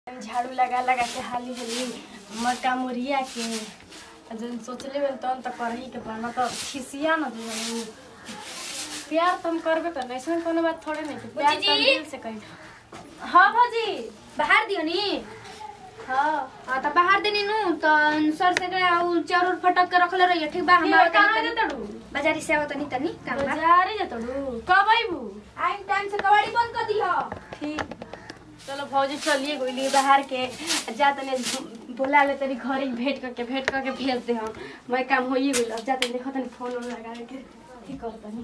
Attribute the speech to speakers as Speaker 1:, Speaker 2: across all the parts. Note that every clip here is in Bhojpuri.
Speaker 1: झाड़ू लगा लगा के हाली हाली मक्का मुरिया के आ जन सोचले बन तन त करही के पर मतलब खिसिया न दे प्यार तुम करबे कर ऐसा कोनो बात थोड़े नहीं कि प्यार
Speaker 2: बुच्ची
Speaker 1: तो
Speaker 2: जी।
Speaker 1: दिल से कही हाँ भौजी
Speaker 2: बाहर दियो नी
Speaker 1: हाँ
Speaker 2: हाँ त बाहर देनी नु त सर से गया उ चार उर फटक के रखले रहिए ठीक बा
Speaker 1: ये
Speaker 2: हमारा
Speaker 1: कहाँ
Speaker 2: तनी
Speaker 1: जे तड़ू
Speaker 2: बाजारी से आवत तनी तनी काम बा
Speaker 1: बाजारे जे तड़ू कब आइबू
Speaker 2: आइन टाइम से कबाड़ी बंद कर दियो
Speaker 1: ठीक चलो भौजी चलिए गोली बाहर के जा तने बोला ले तनी घर ही भेंट करके भेंट करके भेज दे हम मैं काम होइए गेल अब जा तनी देखो तनी फोन उन लगा के ठीक कर तनी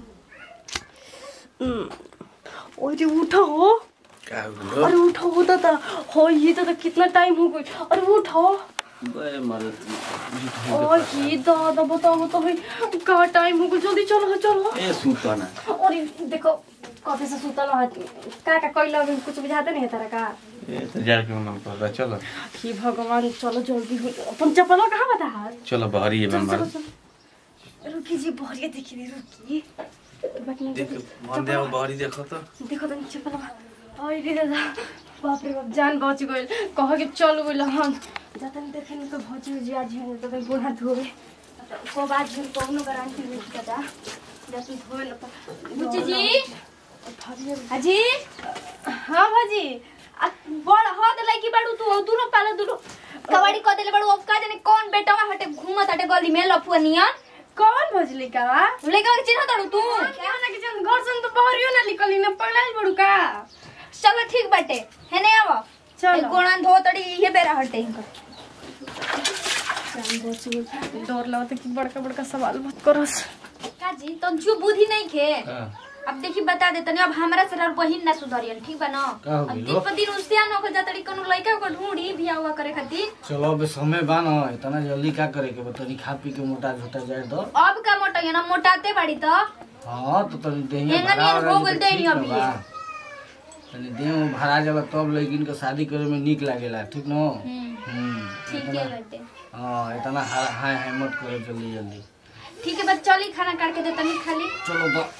Speaker 1: अरे उठो हो
Speaker 3: क्या
Speaker 1: अरे उठो हो तो हो ये तो, तो कितना टाइम हो गई अरे उठो
Speaker 3: बे मदद
Speaker 1: और ये दादा बताओ तो भाई का टाइम हो गई जल्दी चलो चलो
Speaker 3: ए सुतो ना
Speaker 1: और देखो कॉफी से सुतल है का का कोई लोग कुछ बुझाते नहीं है तेरा का
Speaker 3: ए तो जार के मन कर रहा चलो
Speaker 1: हे भगवान चलो जल्दी हो अपन चप्पल कहाँ बता हाथ
Speaker 3: चलो बाहरी है
Speaker 1: चलो
Speaker 3: मेम्बर
Speaker 1: चलो चलो रुकी जी बढ़िया देखी रे रुकी बाकी नहीं
Speaker 3: देख
Speaker 1: देखो
Speaker 3: मन दे बाहरी देखो तो
Speaker 1: देखो तो चप्पल आई रे दादा बाप रे बाप जान बच गइल कह के चल गइल हम जाता नहीं देखे नहीं तो भौजी जी आज है तो गुण हाथ धोवे को बात झूठ कोनो गारंटी नहीं पता जैसे धोवे न तो
Speaker 2: बुच्ची जी
Speaker 1: भौजी
Speaker 2: हाजी
Speaker 1: हाँ भौजी
Speaker 2: आ बड़ हो दे लइकी बाड़ू तू दुनो पाले दुनो कबाड़ी क देले बाड़ू अब का जाने कौन बेटवा हटे घूमत हटे गली में लफुआ नियन
Speaker 1: कौन भौजी लेका बा
Speaker 2: लइका के चिन्ह ताड़ू तू
Speaker 1: क्या ना कि जन घर से तो बाहरियो ना निकली ना पढ़ाई बड़ू का
Speaker 2: चलो ठीक बाटे है नहीं आवा
Speaker 1: चलो।
Speaker 2: गोणान धो तड़ी ये बेरा हटे इनकर
Speaker 1: जान बच गइल डर लगता कि बड़का बड़का सवाल मत करस
Speaker 2: का जी तंचू बुद्धि नहीं खे
Speaker 3: का
Speaker 2: अब देखी बता दे तनी अब हमरा से और बहिन ना सुधरियन ठीक बा ना
Speaker 3: का हो
Speaker 2: अब
Speaker 3: गइल?
Speaker 2: दिन पर दिन उससे न हो जातड़ी कोनो लइका को ढूंढी बिया हुआ करे खातिर
Speaker 4: चलो अब समय बा न इतना जल्दी का करे के बा तनी खा पी के मोटा झोटा जाए तो
Speaker 2: अब का मोटा ना मोटाते बाड़ी तो
Speaker 4: हाँ तो तनी देह
Speaker 2: एंगन
Speaker 4: भरा
Speaker 2: एंगन
Speaker 4: हो
Speaker 2: हो गइल देही अभी।
Speaker 4: तनी देह में भरा जाला तब लड़किन के शादी करे में निक लागेला ठीक न
Speaker 2: हम्म,
Speaker 4: हम्म
Speaker 2: ठीक
Speaker 4: इतना-
Speaker 2: है बाटे
Speaker 4: हाँ इतना हाय हाय हाय मत करो जल्दी जल्दी
Speaker 2: ठीक है बस चली खाना काट के दे तनी खाली
Speaker 4: चलो तो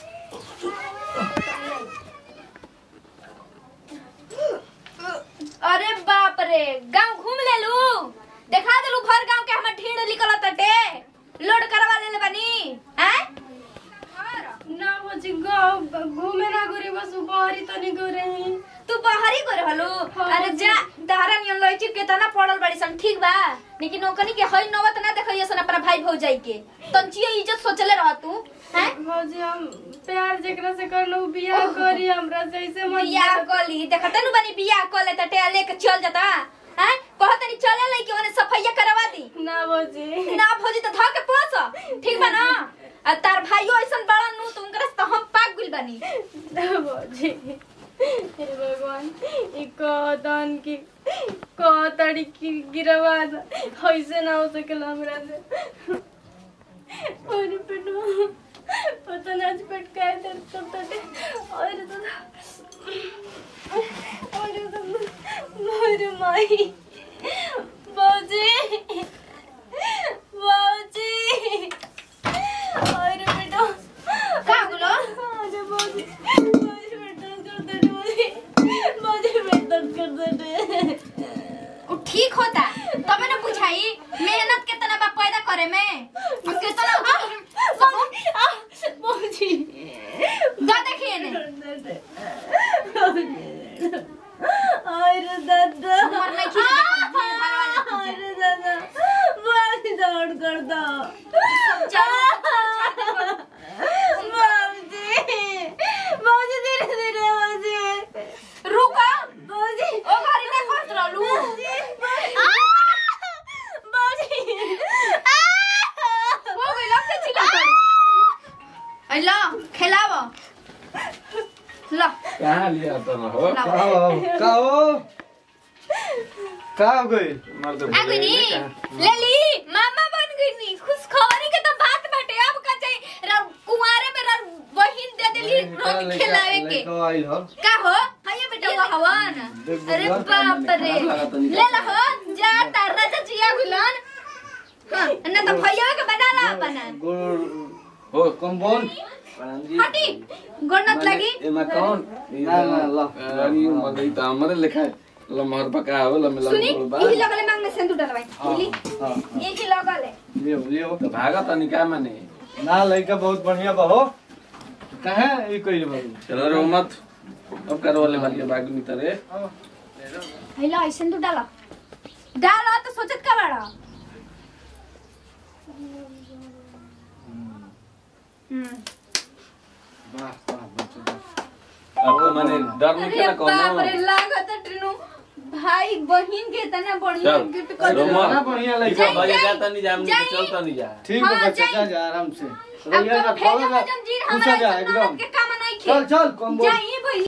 Speaker 2: अरे बाप रे गांव घूम ले लू देखा देलू भर गांव के हमर ढीड़ निकल तटे लोड करवा ले ले बनी हैं
Speaker 1: ना भौजी गाँव घूमे ना गोरी बस बाहरी तो नहीं गो रही
Speaker 2: तू बाहरी करे हलू
Speaker 1: हाँ,
Speaker 2: अरे जा दहरा नियन लई चिप के तना पड़ल बड़ी सन ठीक बा लेकिन ओकनी के हई नवत ना देखइए सन अपना भाई भौजाई के तंचिए इज्जत सोचले रह तू हैं
Speaker 1: भौजी हम प्यार जेकरा से कर लो बियाह करी हमरा से ऐसे मत
Speaker 2: बियाह कली देखते नु बनी बियाह कर ले तटे लेके चल जाता हैं कहतनी चले लई के ओने सफाइया करवा दी
Speaker 1: ना भौजी
Speaker 2: ना भौजी तो धा के पोस ठीक बा ना आ तार भाइयो ऐसन बड़ा नु तुम करे तो हम पाक गुल बनी
Speaker 1: ना भौजी हे भगवान ई कहतन की कहतड़ी की गिरवा द कैसे ना हो सकेला हमरा से और पेटवा पता ना आज पेट का दर्द सब तटे और तो और तो मोर माई बाजी बाजी और बेटा
Speaker 2: का गुलो
Speaker 1: अरे बाजी बाजी पेट दर्द कर दे बाजी बाजी पेट दर्द कर दे
Speaker 2: उ ठीक होता तबे ना बुझाई मेहनत कितना बा पैदा करे में और कितना
Speaker 1: बाजी
Speaker 2: दा देखिए ने
Speaker 1: अरे दादा
Speaker 2: उमर नहीं खींच दे पर भीड़ भाड़ वाले
Speaker 1: अरे दादा बाजी दौड़ कर दो बाजी बाजी धीरे धीरे बाजी
Speaker 2: रुका
Speaker 1: बाजी
Speaker 2: ओ घरी में फंस रहलू
Speaker 1: बाजी
Speaker 2: हो गई लगते चिल्ला पड़ी आई लो खेलाव लो
Speaker 3: कहां लिया तो ना हो
Speaker 4: का हो का हो का हो गई
Speaker 3: मर तो
Speaker 2: आ गई नी ले ली मामा बन गई नी खुश खबरी के तो बात बाटे अब का चाहिए रा कुंवारे में रा बहिन दे देली रोज खिलावे के
Speaker 4: लड़का आइल हो
Speaker 2: का हो हाय बेटा वो हवन
Speaker 4: देख
Speaker 2: अरे
Speaker 4: बबुआ,
Speaker 2: बाप रे
Speaker 3: हाथ लगा तो निकाल।
Speaker 2: ले ला हो जा तारा चाचिया गुलन हां ना तो भैया के बना ला अपना
Speaker 4: गुड़ हो कम बोल
Speaker 2: हटी गोनत लगी
Speaker 3: एमा कौन
Speaker 4: ना, ना, ला।
Speaker 3: अरे मगई तो हमरे लिखा है लमहर पका हो लमे
Speaker 2: सुनी
Speaker 3: लम बा
Speaker 2: यही लगले मांगने सिंदूर डलवाई बोली
Speaker 4: हाँ
Speaker 2: यही लगले
Speaker 4: लियो लियो
Speaker 3: तो भागा तनी का माने
Speaker 4: ना लड़का बहुत बढ़िया बा हो कहे ई कइले बाबू
Speaker 3: चलो रो मत अब करो वाले वाली बाग में तरे
Speaker 2: हैला ऐसे सिंदूर डाला डाला तो सोचत का बाड़ा हम्म
Speaker 4: वाह वाह बच्चा
Speaker 3: अब तो माने डर नहीं
Speaker 2: अरे
Speaker 3: केना
Speaker 2: बाप रे
Speaker 3: कोनो
Speaker 2: लागत ट्रेनु भाई बहन के इतना बढ़िया
Speaker 3: चल,
Speaker 2: गिफ्ट
Speaker 3: अरे
Speaker 2: कर
Speaker 3: रोमा।
Speaker 4: ना बढ़िया लड़का
Speaker 2: जाई,
Speaker 3: भाई
Speaker 2: जाई,
Speaker 3: जाता नहीं जाम
Speaker 2: जाई।
Speaker 3: चलता नहीं जा
Speaker 4: ठीक है
Speaker 2: हाँ,
Speaker 4: बच्चा
Speaker 2: जाई।
Speaker 4: जा जा आराम से
Speaker 2: अब
Speaker 4: रहिए
Speaker 2: तो
Speaker 4: ना
Speaker 2: भेजा
Speaker 4: थोड़ा सा
Speaker 2: जंजीर
Speaker 4: खुशा
Speaker 2: हमारा
Speaker 4: जा
Speaker 2: इस
Speaker 4: एकदम
Speaker 2: ननद के काम नहीं खे
Speaker 4: चल चल कम बोल
Speaker 2: जाइए भाई